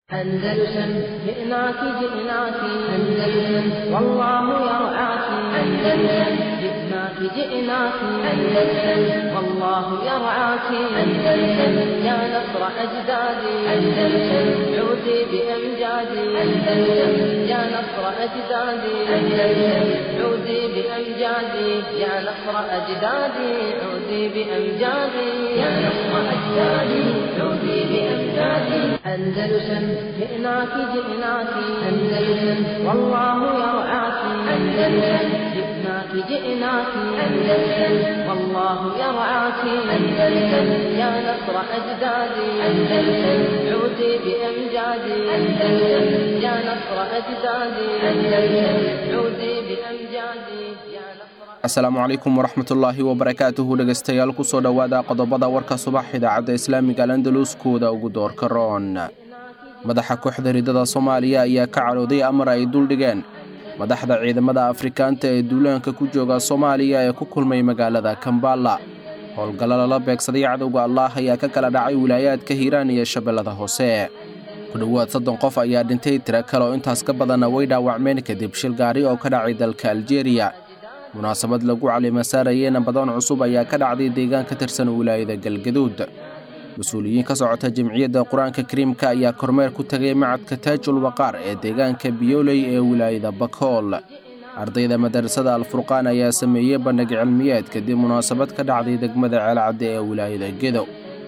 أندلسن جئناك جئناك أندلسن والله يرعاك أندلسن جئناك جئناك أندلسن والله يرعاك أندلسن يا نصر أجدادي أندلسن عودي بأمجادي أندلسن يا نصر أجدادي أندلسن عودي بأمجادي يا نصر أجدادي عودي بأمجادي يا نصر أجدادي عودي بأمجادي أندلسن جئناك جئناك أندلسن والله يرعاك أندلسن جئناك جئناك أندلسن والله يرعاك أندلسن يا نصر أجدادي أندلسن عودي بأمجادي أندلسن يا نصر أجدادي أندلسن عودي بأمجادي يا نصر asalaamu calaykum waraxmatullaahi wabarakaatuhu dhegaystayaal kusoo dhowaada qodobada warka subax idaacadda islaamiga alandaluskooda ugu doorka roon madaxa kooxda ridada soomaaliya ayaa ka cadhooday amar ay duldhigeen madaxda ciidamada afrikaanta ee duulaanka ku jooga soomaaliya ee ku kulmay magaalada kambala howlgallo lala beegsaday cadowga allaah ayaa ka kala dhacay wilaayaadka hiiraan iyo shabeellada hoose ku dhowaad soddon qof ayaa dhintay tiro kale oo intaas ka badanna way dhaawacmeen kadib shil gaari oo ka dhacay dalka aljeeriya munaasabad lagu calimasaarayey nabadoon cusub ayaa ka dhacday deegaan ka tirsan wilaayada galgaduud mas-uuliyiin ka socota jamciyadda qur-aanka kariimka ayaa kormeer ku tegay macadka taajul waqaar ee deegaanka biyooley ee wilaayada bakhool ardayda madarasada alfurqaan ayaa sameeyey bandhig cilmiyeed kadib munaasabad ka dhacday degmada ceelcadde ee wilaayada gedo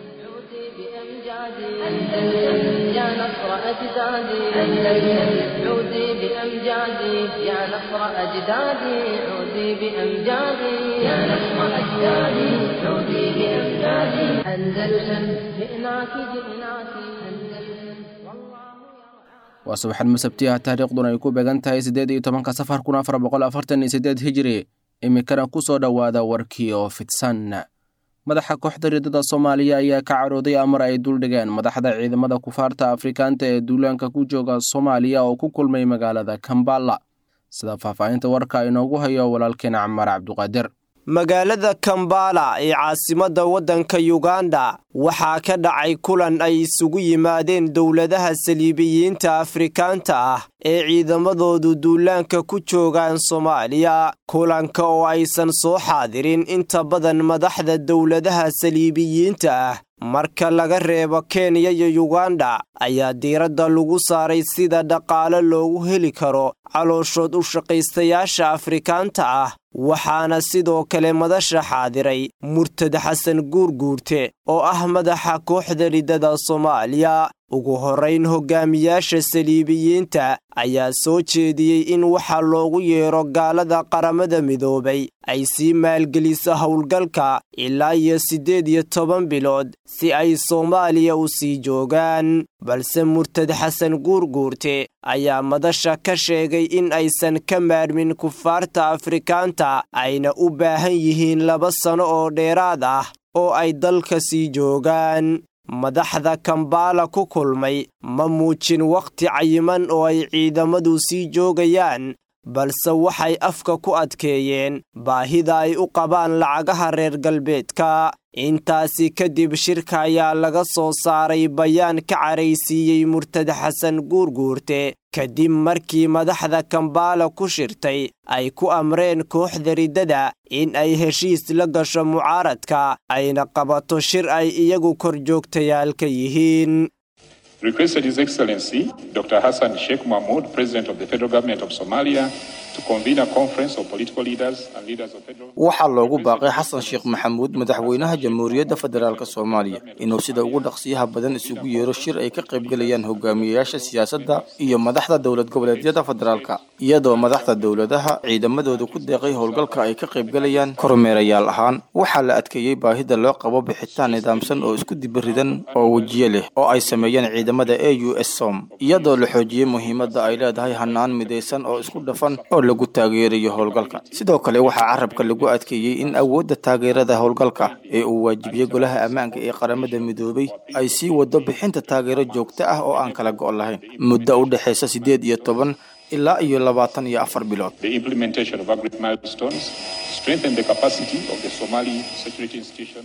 عودي بأمجادي أندلسن يا نصر أجدادي أندلسن عودي بأمجادي يا نصر أجدادي عودي بأمجادي يا نصر أجدادي عودي بأمجادي أندلسن جئناك جئناك أندلسن والله waa subaxad masabtiyaha taariikhduna ay ku beegan tahay siddeed iyo tobanka safar kun afar boqol afartan iyo siddeed hijiri iminkana ku soo dhowaada warkii oo fidsan madaxa kooxda ridada soomaaliya ayaa ka cadhooday amar ay duldhigeen madaxda ciidamada kufaarta afrikaanta ee duulaanka ku jooga soomaaliya oo ku kulmay magaalada kambala sida faahfaahinta warka inoogu hayo walaalkeena camaar cabduqaadir magaalada kambala ee caasimadda waddanka yuganda waxaa ka dhacay kulan ay isugu yimaadeen dowladaha saliibiyiinta afrikaanta ah ee ciidamadoodu duulaanka ku joogaan soomaaliya kulanka oo aysan soo xaadirin inta badan madaxda dowladaha saliibiyiinta ah marka laga reebo kenya iyo yuganda ayaa diiradda lagu saaray sida dhaqaale loogu heli karo calooshood u shaqaystayaasha afrikaanta ah waxaana sidoo kale madasha xaadiray murtad xasan guurguurte oo ah madaxa kooxda ridada soomaaliya ugu horrayn hogaamiyaasha saliibiyiinta ayaa soo jeediyey in waxa loogu yeero gaalada qaramada midoobay ay sii maalgeliso howlgalka ilaa iyo siddeed iyo toban bilood si ay soomaaliya u sii joogaan balse murtad xasan guurguurte ayaa madasha ka sheegay in aysan ka maarmin kufaarta afrikaanta ayna u baahan yihiin laba sano oo dheeraad ah oo ay dalka sii joogaan madaxda kambala ku kulmay ma muujin wakhti cayiman oo ay ciidamadu sii joogayaan balse waxay afka ku adkeeyeen baahida ay u qabaan lacagaha reer galbeedka intaasi kadib shirka ayaa laga soo saaray bayaan ka caraysiiyey murtad xasan guurguurte kadib markii madaxda kambala ku shirtay ay ku amreen kooxda riddada in ay heshiis la gasho mucaaradka ayna qabato shir ay iyagu korjoogtayaal ka yihiin requested His Excellency Dr. Hassan Sheikh Mahmoud, President of the Federal Government of Somalia, to convene a conference of political leaders and leaders of federal. waxaa loogu baaqay xasan sheekh maxamuud madaxweynaha jamhuuriyadda federaalk soomaaliya inuu sida ugu dhaqsiyaha badan isugu yeero shir ay ka qaybgelayaan hogaamiyeyaasha siyaasadda iyo madaxda dowlad goboleedyada federaalka iyadoo madaxda dowladaha ciidamadooda ku deeqay howlgalka ay ka qaybgelayaan kormeerayaal ahaan waxaa la adkeeyey baahida loo qabo bixitaan nidaamsan oo isku dibiridan oo wejiye leh oo ay sameeyeen ciidamada a u s som iyadoo la xoojiyey muhiimadda ay leedahay hanaan midaysan oo isku dhafan oo lagu taageerayo howlgalka sidoo kale waxaa carabka lagu adkeeyey in awoodda taageerada howlgalka ee uu waajibiyey golaha ammaanka ee qaramada midoobay ay sii wado bixinta taageero joogto ah oo aan kala go' lahayn muddo u dhexaysa siddeed iyo toban ilaa iyo labaatan iyo afar bilood The implementation of agreed milestones, strengthen the capacity of the Somali security institutions.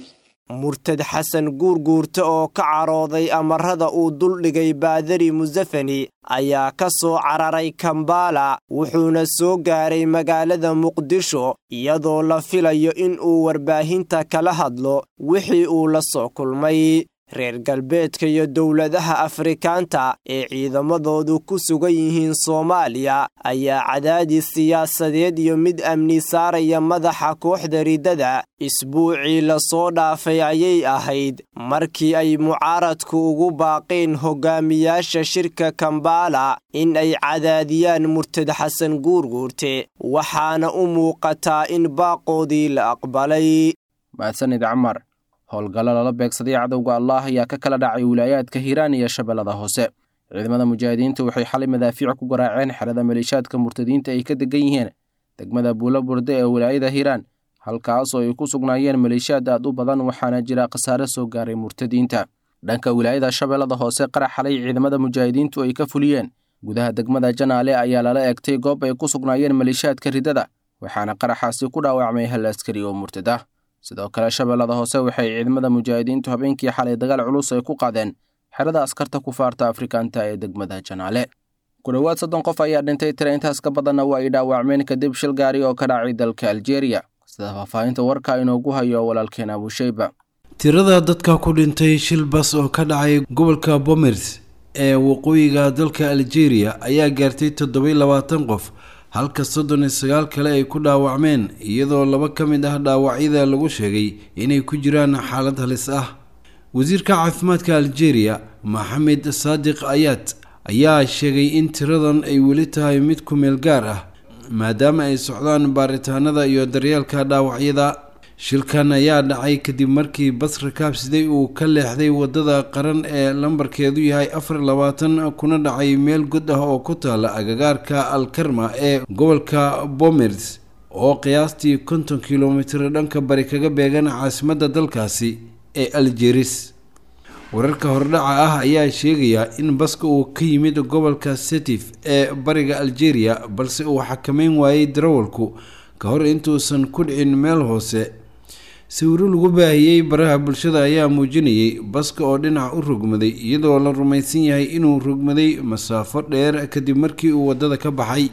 murtad xasan guurguurta oo ka carooday amarada uu duldhigay baadari musafani ayaa ka soo cararay kambaala wuxuuna soo gaaray magaalada muqdisho iyadoo la filayo in uu warbaahinta kala hadlo wixii uu la soo kulmay reer galbeedka iyo dowladaha afrikaanta ee ciidamadoodu ku sugan yihiin soomaaliya ayaa cadaadis siyaasadeed iyo mid amni saaraya madaxa kooxda riddada isbuucii lasoo dhaafay ayay ahayd markii ay mucaaradku ugu baaqeen hogaamiyaasha shirka kambaala in ay cadaadiyaan murtad xasan guurguurte waxaana u muuqataa in baaqoodii la aqbalay howlgallo lala beegsaday cadowga allaah ayaa ka kala dhacay wilaayaadka hiiraan iyo shabeellada hoose ciidamada mujaahidiinta waxay xalay madaafiic ku garaaceen xerada maleeshaadka murtadiinta ay ka degan yihiin degmada buulo burde ee wilaayada hiiraan halkaasoo ay ku sugnaayeen maleeshiyaad aad u badan waxaana jira khasaare soo gaaray murtadiinta dhanka wilaayada shabeellada hoose qarax xalay ciidamada mujaahidiintu ay ka fuliyeen gudaha degmada janaale ayaa lala egtay goob ay ku sugnaayeen maleeshiyaadka riddada waxaana qaraxaasi ku dhaawacmay hal askari oo murtad ah sidoo kale shabeellada hoose waxay ciidamada mujaahidiintu habeenkii xalay dagaal culus ay ku qaadeen xerada askarta kufaarta afrikaanta ee degmada janaale ku dhowaad soddon qof ayaa dhintay tira intaas ka badanna waa ay dhaawacmeen kadib shil gaari oo ka dhacay dalka aljeeriya sida faahfaahinta warka inoogu hayo walaalkeen abusheyba tirada dadka ku dhintay shil bas oo ka dhacay gobolka bomers ee waqooyiga dalka aljeeriya ayaa gaartay toddobai labaatan qof halka soddon iyo sagaal kale ay ku dhaawacmeen iyadoo laba ka mid ah dhaawacyada lagu sheegay inay ku jiraan xaalad halis ah wasiirka caafimaadka aljeeriya maxamed saadiq ayaad ayaa sheegay in tiradan ay weli tahay mid ku meel gaar ah maadaama ay socdaan baaritaanada iyo daryeelka dhaawacyada shilkan ayaa dhacay kadib markii bas rakaabsiday uu ka leexday wadada qaran ee lambarkeedu yahay afar labaatan kuna dhacay meel god ah oo ku taala agagaarka alkarma ee gobolka bomers oo qiyaastii konton kilomitir dhanka bari kaga beegan caasimadda dalkaasi ee aljeris wararka hordhaca ah ayaa sheegaya in baska uu ka yimid gobolka setif ee bariga aljeria balse uu xakameyn waayey darawalku ka hor intuusan ku dhicin meel hoose sawiro lagu baahiyey baraha bulshada ayaa muujinayay baska oo dhinac u rogmaday iyadoo la rumaysan yahay inuu rogmaday masaafo dheer kadib markii uu waddada ka baxay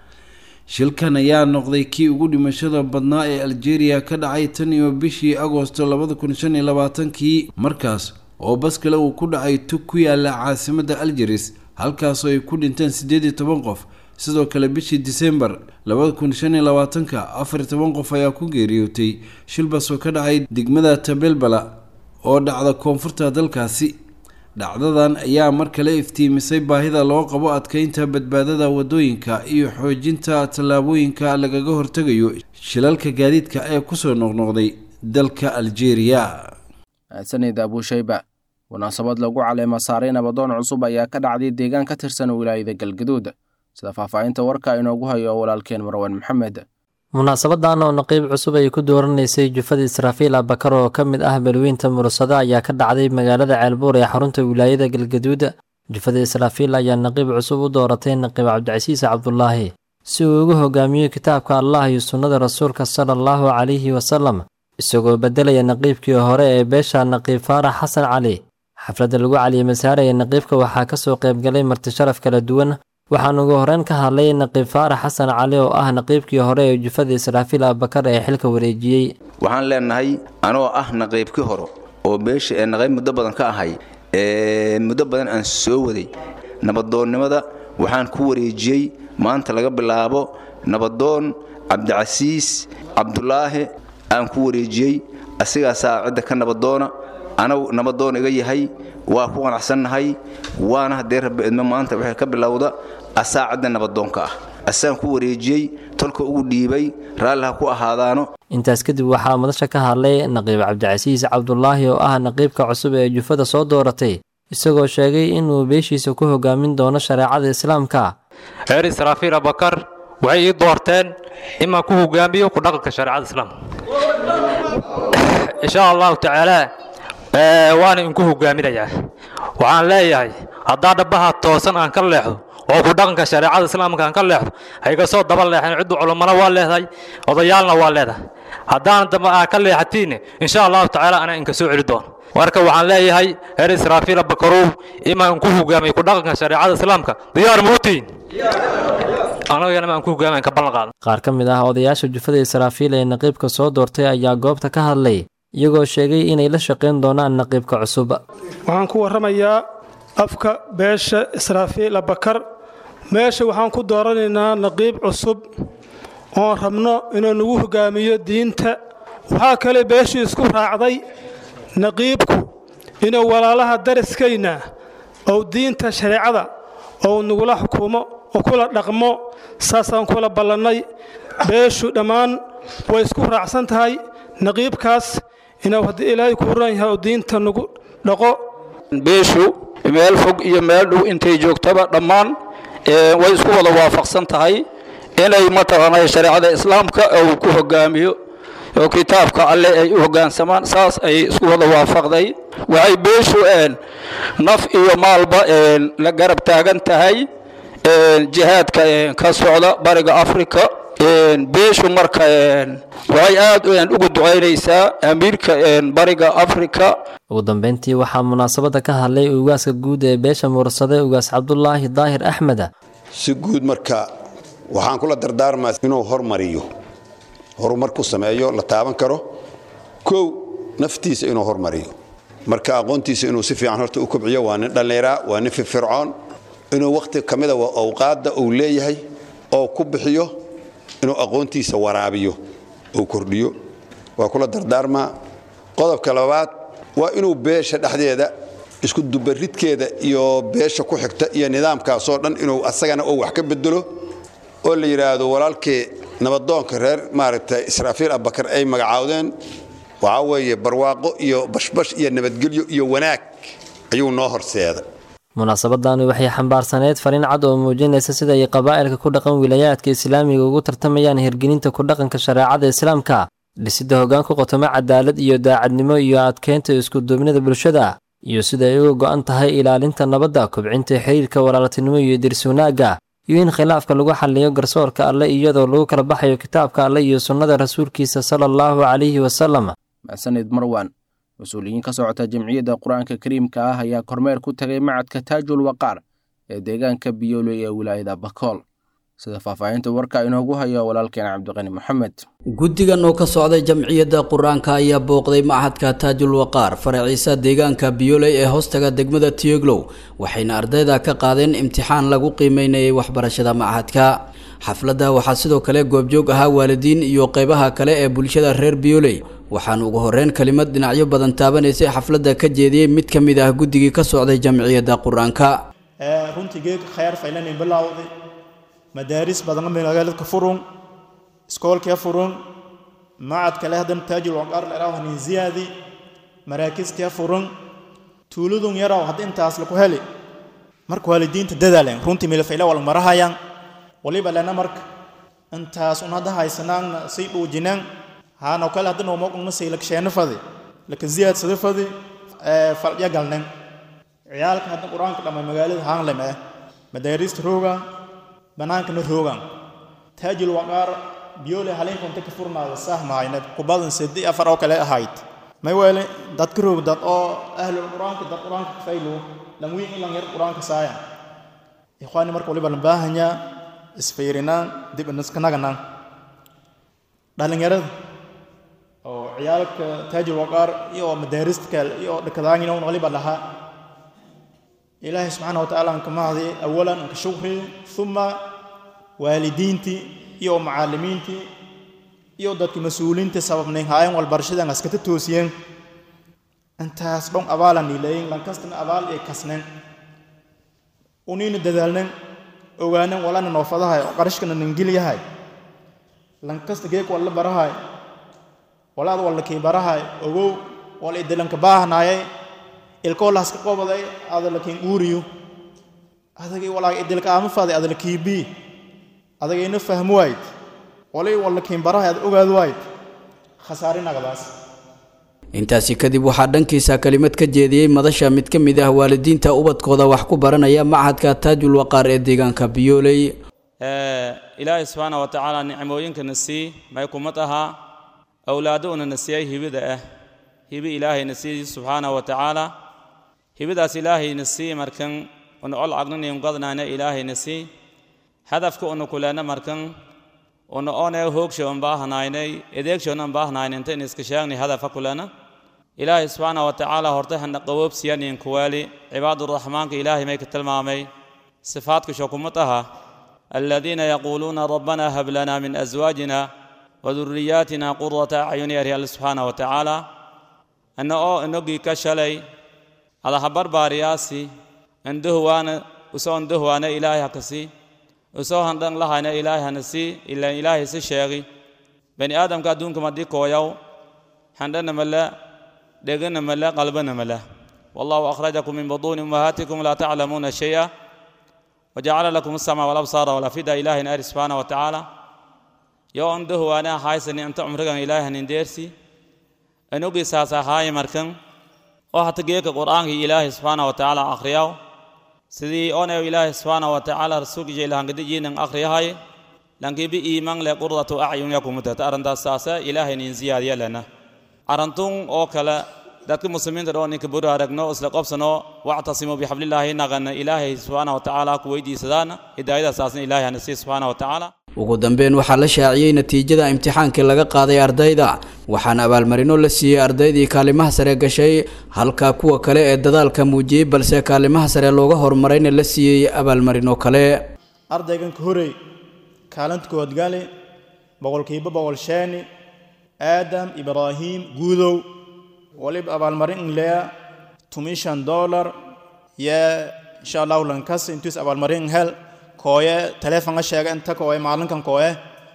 shilkan ayaa noqday kii ugu dhimashada badnaa ee aljeria ka dhacay tan iyo bishii agoosto labada kun shan iyo labaatankii markaas oo bas kale uu ku dhacay tug ku yaala caasimadda aljeris halkaasoo ay ku dhinteen siddeed iyo toban qof sidoo kale bishii disembar labada kun shan iyo labaatanka afar iyo toban qof ayaa ku geeriyootay shil bas oo ka dhacay degmada tabelbala oo dhacda koonfurta dalkaasi dhacdadan ayaa mar kale iftiimisay baahida loo qabo adkeynta badbaadada wadooyinka iyo xoojinta tallaabooyinka lagaga hortegayo shilalka gaadiidka ee kusoo noqnoqday dalka aljeria mahadsanid abuushayba munaasabad lagu caleema saaray nabadoon cusub ayaa ka dhacday deegaan ka tirsan wilaayada galgaduud sida faahfaahinta warka inoogu hayo walaalkeen marwan maxamed munaasabadan oo naqiib cusub ay ku dooranaysay jufada israafiil abakar oo ka mid ah balweynta mursado ayaa ka dhacday magaalada ceelbuur ee xarunta wilaayada galgaduud jufada israafiil ayaa naqiib cusub u dooratay naqiib cabdicasiis cabdulaahi si uu ugu hogaamiyo kitaabka allah iyo sunnada rasuulka sala allahu calayhi wasalam isagoo beddelaya naqiibkii hore ee beesha naqiib faarax xasan cali xafladda lagu caliyey saaraya naqiibka waxaa ka soo qaybgalay marti sharaf kala duwan waxaan ugu horreyn ka hadlay naqiib faarax xasan cali oo ah naqiibkii hore ee jufada israafiil abakar ee xilka wareejiyey waxaan leenahay anoo ah naqiibkii hore oo beesha ee naqiib muddo badan ka ahay ee muddo badan aan soo waday nabadoonnimada waxaan ku wareejiyey maanta laga bilaabo nabadoon cabdicasiis cabdulaahi aan ku wareejiyey asigaasaa cidda ka nabadoona anagu nabadoon iga yahay waa ku qanacsannahay waana haddee rabbi idmo maanta waxay ka bilowda asaa cidda nabadoonka ah asaan ku wareejiyey tolka ugu dhiibay raalliha ku ahaadaano intaas kadib waxaa madasha ka hadlay naqiib cabdicasiis cabdulaahi oo ah naqiibka cusub ee jufada soo dooratay isagoo sheegay inuu beeshiisa ku hogaamin doono shareecada islaamka reer israafiil abakar waxay ii doorteen imaan ku hogaamiyo ku dhaqanka shareecada islaamka insha allahu tacaala waana inku hogaaminayaa waxaan leeyahay haddaa dhabbaha toosan aan ka leexdo oo ku dhaqanka shareecada islaamka aan ka leexdo hayga soo daba leexeen ciddu culummana waa leedahay odayaalna waa leedahay haddaan dambe aa ka leexatiinne insha allahu tacaala anaa inka soo celi doono marka waxaan leeyahay heer israafiila bakarow imaan ku hogaamay ku dhaqanka shareecada islaamka diyaar muutiin anagana maan ku hogaamayn ka ballan qaadan qaar ka mid ah odayaasha jufada israafiil ee naqiibka soo doortay ayaa goobta ka hadlay iyagoo sheegay inay la shaqayn doonaan naqiibka cusub waxaan ku warramayaa afka beesha israafiil abakar meesha waxaan ku dooranaynaa naqiib cusub oon rabno inuu nagu hogaamiyo diinta waxaa kale beeshii isku raacday naqiibku inuu walaalaha dariskayna ou diinta shareecada ou nagula xukumo oo kula dhaqmo saasaan kula ballannay beeshu dhammaan way isku raacsan tahay naqiibkaas inuu haddii ilaahay kuu ran yahay oo diinta nagu dhaqo beeshu meel fog iyo meel dhow intay joogtaba dhammaan way isku wada waafaqsan tahay inay mataqaanay shareecada islaamka uu ku hogaamiyo oo kitaabka alle ay u hoggaansamaan saas ay isku wada waafaqday waxay beeshu naf iyo maalba la garab taagan tahay jihaadka ka socda bariga afrika beeshu marka waxay aad ugu ducaynaysaa amiirka bariga afrika ugu dambeyntii waxaa munaasabadda ka hadlay ugaaska guud ee beesha mursade ugaas cabdulaahi daahir axmed si guud marka waxaan kula dardaarmaa inuu hormariyo horumar ku sameeyo la taaban karo kow naftiisa inuu hormariyo marka aqoontiisa inuu si fiican horta u kobciyo waa nin dhallinyara waa nin firfircoon inuu wakhti ka mida awqaadda uu leeyahay oo ku bixiyo inuu aqoontiisa waraabiyo uu kordhiyo waa kula dardaarmaa qodobka labaad waa inuu beesha dhexdeeda isku dubaridkeeda iyo beesha ku xigta iyo nidaamkaasoo dhan inuu asagana oo wax ka bedelo oo la yidhaahdo walaalkii nabadoonka reer maaragtay israafiil abakar ay magacaawdeen waxaa weeye barwaaqo iyo bashbash iyo nabadgelyo iyo wanaag ayuu noo horseeday munaasabadani waxay xambaarsaneyd fariin cad oo muujinaysa sida ay qabaa'ilka ku dhaqan wilayaadka islaamiga ugu tartamayaan hirgelinta ku dhaqanka shareecada islaamka dhisidda hoggaan ku qotoma cadaalad iyo daacadnimo iyo adkeynta iskuduubnida bulshada iyo sida ay uga go'an tahay ilaalinta nabadda kobcinta xiriirka walaaltinimo iyo dirs wanaagga iyo in khilaafka lagu xalliyo garsoorka alle iyadoo lagu kala baxayo kitaabka alle iyo sunnada rasuulkiisa sala allahu calayhi wasalam maxsanid marwan mas-uuliyiin ka socota jamciyadda qur-aanka kariimka ah ayaa kormeer ku tagay macadka taajul waqaar ee deegaanka biyooley ee wilaayada bakool sida faahfaahinta warka inoogu hayo walaalkeen cabdiqani moxamed guddigan oo ka socday jamciyadda qur-aanka ayaa booqday machadka taajul waqaar faraciisa deegaanka biyooley ee hoostaga degmada tiyoglow waxayna ardayda ka qaadeen imtixaan lagu qiimeynayay waxbarashada machadka xafladda waxaa sidoo kale goobjoog ahaa waalidiin iyo qeybaha kale ee bulshada reer biyooley waxaan ugu horreyn kelimad dhinacyo badan taabanaysay xafladda ka jeediyey mid ka mid ah guddigii ka socday jamciyadda qur-aanka runtii geeg khayr faylanin bilowday madaaris badan magaaladka furun iskoolkee furun macad kale haddana taajul waqaar leeraw hanin ziyaadi maraakiskee furun tuuladun yaraw hadda intaas laku heli marka waalidiinta dadaaleen runtii milfayla wal marahayaan waliba lena marka intaas un hadda haysanaanna say dhuujinaan haanoo kale hadda noomoqungna say laksheena fadi laka ziyaadsada fadi faldya galnen ciyaalka hadda qur-aanka dhamma magaalada haanlem eh madaarista roogan bannaankana roogan taajul waqaar biyoole haleenkonta ka furnaada saah mahaynad kubadan sedi afar oo kale ahayd may weele dad ka roog dad oo ahlul qur-aanka dad qur-aanka ka faylo lan wiin ilan yar qur-aanka saaya ikhwaani marka waliba lan baahanyaa isfiirinaan dib inaskanaganaan dhalinyarada oo ciyaalka taajul waqaar iyo madaarista kale iyo dhakadaangina un waliba lahaa ilaahay subxaana watacaala aan ka mahdi awalan anka shukri uma waalidiintii iyo macallimiintii iyo dadkii mas-uuliinta sababnay haayeen walbarashadan askata toosiyeen intaas dhon abaalan niileeyin lankastana abaal ay kasneen uniina dadaalnen ogaanen walana noofadahay oo qarashkana nangilyahay lankasta geek walla barahay walaad walla kii barahay ogow wal idilanka baahnaayay ilkoolahaska qobaday adalakin uuriyo adagay walaa idilka aama faday adala kiibii adagayna fahmo wayd walay walla kiin barahay ad ogaad wayd khasaarinagadaas intaasi kadib waxaa dhankiisa kelimad ka jeediyey madasha mid ka mid ah waalidiinta ubadkooda wax ku baranaya machadka taajul waqaar ee deegaanka biyooley ilaahay subxaana wa tacaala nicmooyinkana sii may kumad ahaa awlaado unana siiyay hibida ah hibi ilaahayna sii subxaana wa tacaala hibidaas ilaahayna sii markan una ol agnanim gadnaana ilaahayna sii hadafka una kulena markan una one hoogshoon baahnaynay edeegshoon baahnayn inta in iska sheegnay hadafa kulena ilaahay subxaana wa tacaala hortay hana qawoobsiyanin kuwaali cibaaduraxmaanka ilaahay may ka tilmaamay sifaadka shokumad aha الذين يقولون ربنا هب لنا من أزواجنا وذرياتنا قرة أعين يا الله سبحانه وتعالى أنه أو نجي كشلي على خبر بارياسي عنده وانا وسو عنده وانا إلهي هكسي وسو هندن الله أنا إلهي هنسي إلا إلهي سشيغي بني آدم كادون كما دي كويو هندن ملا دغن ملا قلبنا ملا والله أخرجكم من بطون أمهاتكم لا تعلمون شيئا وجعل لكم السمع والابصار والافئده اله نار سبحانه وتعالى يو عنده وانا حايسني انت عمرك اله نديرسي انوغي ساسا هاي مركن او حتى جيك قران اله سبحانه وتعالى اخرياو سيدي اون اله سبحانه وتعالى رسول جي لهان قد جين اخري هاي لانكي بي ايمان لقرة اعين يكم متتارن ساسا اله نين زياد لنا arantun oo kale dadka muslimiinta dhoo ninka buri aragno isla qobsano wactasimu bixablillaahi naqana ilaahay subxaana wa tacaala ku weydiisadaana hidaayadasaasna ilaahay hana sii subxaana wa tacaala ugu dambeyn waxaa la shaaciyey natiijada imtixaankii laga qaaday ardayda waxaana abaalmarino la siiyey ardaydii kaalimaha sare gashay halka kuwa kale ee dadaalka muujiyey balse kaalimaha sare looga horumarayna la siiyey abaalmarino kale ardaygan ka horey kaalinta kood gali boqolkiiba boqol sheeni aadam ibraahiim guudow waliba abaalmarin inlea tumishan dollar ye insha allahu lankas intuis abaalmarin hel kooye telefonga sheega inta kooye maalinkan kooye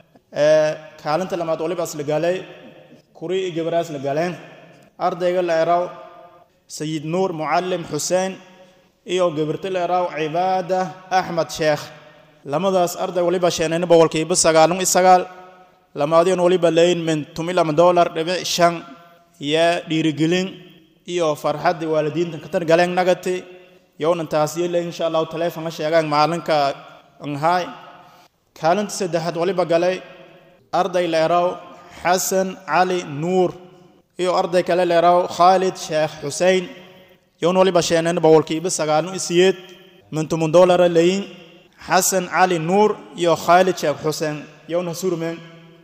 kaalinta lamaad waliba asla galay kuri iyo gabara asla galeen ardayga la eraw sayid nuur mucalim xuseen iyo gabarta la eraw cibaada axmed sheekh lamadaas arday waliba sheenayna boqolkiiba sagaalun iyo sagaal lamaadiin waliba leyn min tumilama dollar dhibic shan iyo dhiirigelin iyo farxaddii waalidiinta katar galeen nagati yownan taasiyo le insha allahu telefonka sheegaan maalinka anhaay kaalinta saddexaad waliba galay arday leeraw xasan cali nuur iyo arday kale leeraw khaalid sheekh xusein yown waliba sheeneen boqolkiiba sagaalun isiyeed min tumun dollara leyin xasan cali nuur iyo khaalid sheekh xuseen yowna surmeen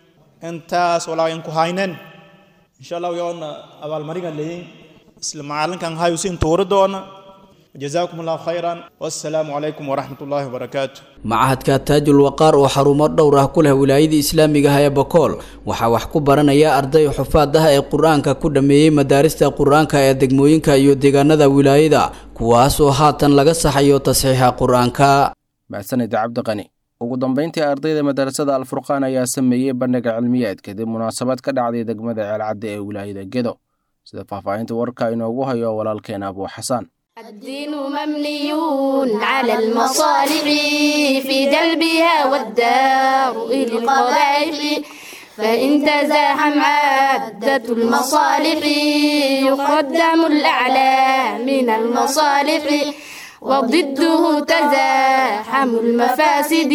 intaas walaayan ku haynen insha allahu yoona abaalmaringan leyin isla macalinkan hayusin tuuri doona jazaakum allahu khayran wassalaamu calaykum waraxmat ullaahi wabarakaatu machadka taajul waqaar oo xarumo dhowr ah ku leh wilaayada islaamiga ah ee bakool waxaa wax ku baranaya arday xufaad ah ee qur-aanka ku dhammeeyey madaarista qur-aanka ee degmooyinka iyo deegaanada wilaayada kuwaas oo haatan laga saxayo tasxiixa qur-aanka mahadsanid cabdiqani ugu dambeyntii ardayda madarasada alfurqaan ayaa sameeyey bandhiga cilmiyeed kadib munaasabad ka dhacday degmada ceelcadde ee wilaayada gedo sida faahfaahinta warka inoogu hayo walaalkeena abuu xasaan الدين مبني على المصالح في جلبها والدار إلى القبائح فإن تزاحم عدة المصالح يقدم الأعلى من المصالح وضده تزاحم المفاسد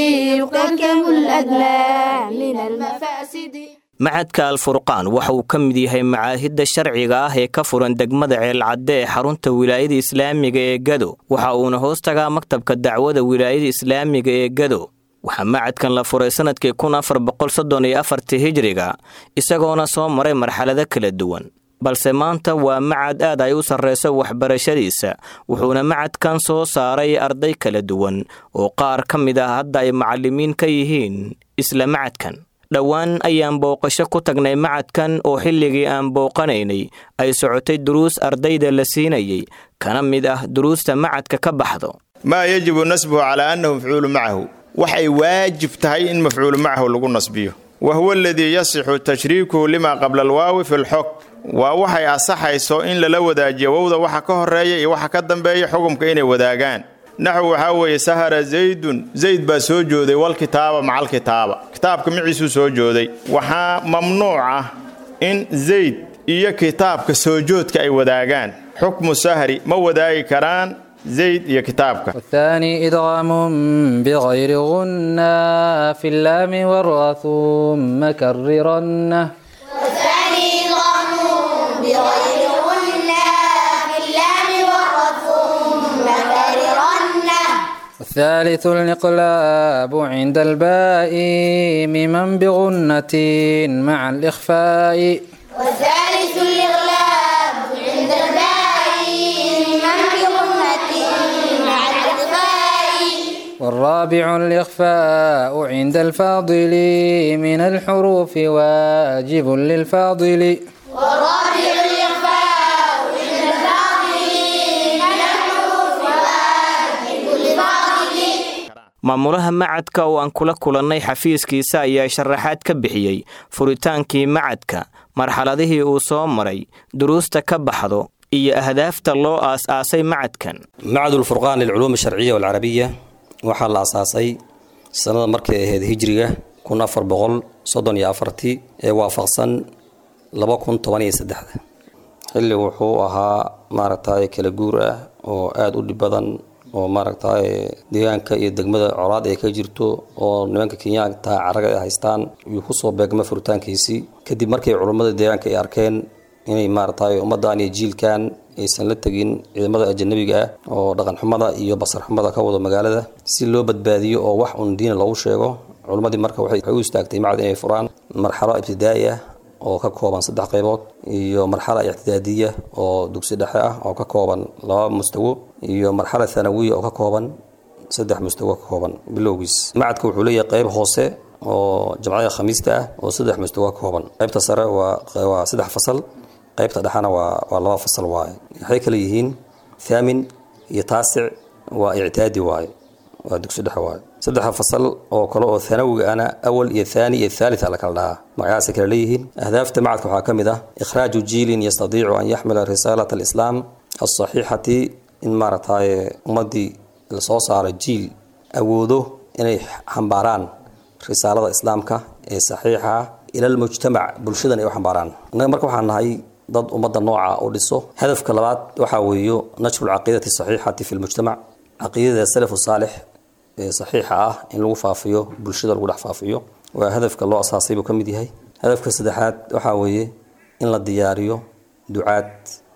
يقدم الأدنى من المفاسد macadka alfurqaan waxa uu ka mid yahay macaahidda sharciga ah ee ka furan degmada ceelcadde ee xarunta wilaayada islaamiga ee gado waxa uuna hoos tagaa maktabka dacwada wilaayada islaamiga ee gado waxaa macadkan la furay sannadkii kun afar boqol soddon iyo afartii hijriga isagoona soo maray marxalado kala duwan balse maanta waa macad aad ay u sarrayso waxbarashadiisa wuxuuna macadkan soo saaray arday kala duwan oo qaar ka mid ah hadda ay macallimiin ka yihiin isla macadkan dhowaan ayaan booqasho ku tagnay macadkan oo xilligii aan booqanaynay ay socotay duruus ardayda la siinayay kana mid ah duruusta macadka ka baxdo maa yajibu nasbuhu calaa annahu mafcuulu macahu waxay waajib tahay in mafcuulu macahu lagu nasbiyo wa huwa aladii yasixu tashriikuhu limaa qabla alwaawi fi lxog waa waxay asaxayso in lala wadaajiyo wowda waxa ka horeeya iyo waxa ka dambeeya xugumka inay wadaagaan naxw waxaa weeye sahara zaydun zayd baa soo jooday walkitaaba macalkitaaba kitaabka miciisuu soo jooday waxaa mamnuuc ah in zayd iyo kitaabka soo joodka ay wadaagaan xukmu sahri ma wadaagi karaan zayd iyo kitaabka والثاني إدغام بغير غنة في اللام والراء ثم كررنه والثاني إدغام بغير غنة في اللام والراء ثم كررنه والثالث الإقلاب عند الباء ممن بغنة مع الإخفاء والثالث الإغلاب عند الباء من بغنة مع الإخفاء والرابع الإخفاء عند الفاضل من الحروف واجب للفاضل والرابع الإخفاء عند الفاضل من الحروف واجب للفاضل maamulaha macadka oo aan kula kulannay xafiiskiisa ayaa sharaxaad ka bixiyey furitaankii macadka marxaladihii uu soo maray duruusta ka baxdo iyo ahdaafta loo aas-aasay macadkan macad ulfurqaan lilculuum alsharciya walcarabiya waxaa la asaasay sannada markay ahayd hijriga kun afar boqol soddon iyo afartii ee waafaqsan laba kun toban iyo saddexda xilli wuxuu ahaa maaragtay kala guur ah oo aada u dhib badan oo maaragtay deegaanka iyo degmada colaad ay ka jirto oo nimanka kenyaanka caraga ay haystaan yuu kusoo beegma furitaankiisii kadib markay culummada deegaanka ay arkeen inay maaragtay ummaddan iyo jiilkan aysan la tegin ciidamada ajanabiga ah oo dhaqanxumada iyo basarxumada ka wado magaalada si loo badbaadiyo oo wax un diina loogu sheego culummadii marka waxay u istaagtay macad inay furaan marxalo ibtidaa'i ah oo ka kooban saddex qaybood iyo marxala ictidaadiya oo dugsi dhexe ah oo ka kooban laba mustawo iyo marxala thanawiya oo ka kooban saddex mustawo ka kooban bilowgiis macadka wuxuu leeyahay qayb hoose oo jamcada khamiista ah oo saddex mustawo ka kooban qaybta sare waa waa saddex fasal qaybta dhexena waa waa laba fasal waaye waxay kale yihiin thaamin iyo taasic waa ictidaadi waaye waa dugsi dhexe waaye saddexa fasal oo kale oo thanawiga ana awal iyo thani iyo thalitha la kala dhahaa magacaasay kala leeyihiin ahdaafta macadka waxaa ka mid ah ikhraaju jiilin yastadiicu an yaxmila risaalat alislaam alsaxiixati in maaragtay ummaddii lasoo saaro jiil awoodo inay xambaaraan risaalada islaamka ee saxiixa ah ila almujtamac bulshadan ay u xambaaraan innaga marka waxaan nahay dad ummadda nooca u dhiso hadafka labaad waxaa weeyo nashru lcaqiidati saxiixati fi lmujtamac caqiidada salafu saalix ee saxiixa ah in lagu faafiyo bulshada lagu dhex faafiyo waa hadafka loo asaasay buu ka mid yahay hadafka saddexaad waxaa weeye in la diyaariyo ducaad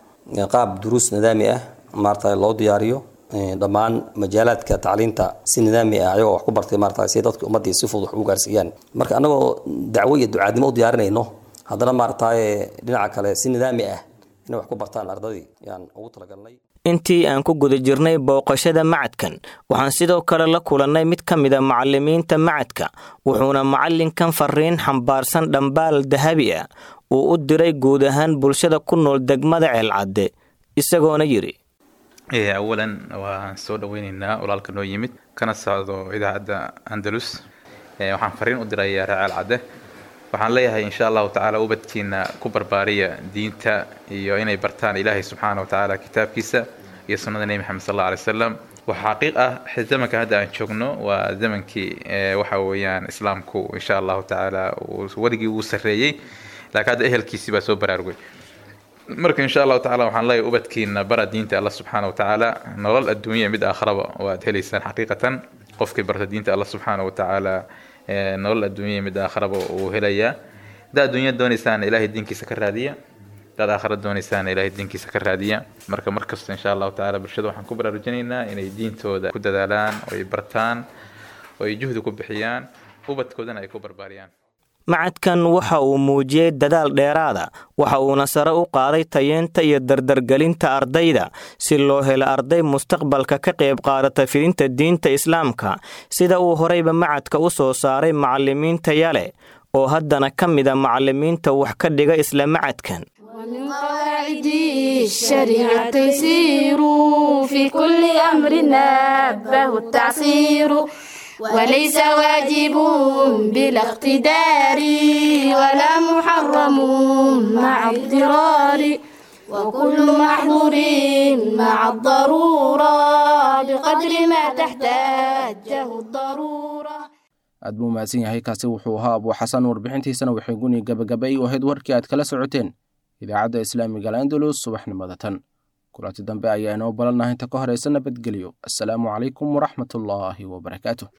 qaab duruus nidaami ah maarata loo diyaariyo dhammaan majaalaadka tacliinta si nidaami ah ayagoo wax ku bartay maarata si dadka ummaddii si fudud wax ugu gaarsiiyaan marka annagoo dacwo iyo ducaadnimo u diyaarinayno haddana maarataye dhinaca kale si nidaami ah inay wax ku bartaan ardadii yaan ugu talagalnay intii aan ku guda jirnay booqashada macadkan waxaan sidoo kale la kulannay mid ka mida macallimiinta macadka wuxuuna macallinkan fariin xambaarsan dhambaal dahabi ah uu u diray guud ahaan bulshada ku nool degmada ceelcadde isagoona yidhi awalan waan soo dhoweyneynaa walaalka noo yimid kana socdo idaacadda andalus waxaan fariin u dirayaa reer ceelcadde waxaan leeyahay insha allahu tacaala ubadkiina ku barbaariya diinta iyo inay bartaan ilaahay subxaana watacaala kitaabkiisa iyo sunnada nebi maxamed sal alla alay wasalam waxa xaqiiq ah zamanka hadda aan joogno waa zamankii waxa weeyaan islaamku insha allahu tacaala weligii wuu sarreeyey laakiin hadda ehelkiisii baa soo baraarugay marka insha allahu tacala waxaan leeyahay ubadkiina bara diinta alla subxaana watacaala nolol adduunya mid aakharaba waad helaysaan xaqiiqatan qofkii barta diinta alla subxaana watacaala nolol adduunya mid aakharaba uu helayaa haddaa adduunya doonaysaan ilaahay diinkiisa ka raadiya haddaad aakhara doonaysaan ilaahay diinkiisa ka raadiya marka markasta insha allahu tacaala bulshada waxaan ku baraarujinaynaa inay diintooda ku dadaalaan oo ay bartaan oo ay juhdi ku bixiyaan ubadkoodana ay ku barbaariyaan macadkan waxa uu muujiyey dadaal dheeraada waxa uuna sare u qaaday tayeenta iyo dardargelinta ardayda si loo helo arday mustaqbalka ka qayb qaadata fidinta diinta islaamka sida uu horeyba macadka u soo saaray macallimiinta yale oo haddana ka mida macallimiinta wax ka dhiga isla macadkan ومن قواعد الشريعة تيسير في كل أمر نبه التعصير وليس واجب بلا اقتدار ولا محرم مع اضطرار وكل محظور مع الضرورة بقدر ما تحتاجه الضرورة aad buu mahadsan yahay kaasi wuxuu ahaa abuu xasan warbixintiisana waxay guni gabagabay u ahayd warkii aad kala socoteen idaacadda islaamiga alandalus subaxnimada tan kulanti dambe ayaa inoo balannaha inta ka horaysa nabadgelyo assalaamu calaykum waraxmatullaahi wabarakaatu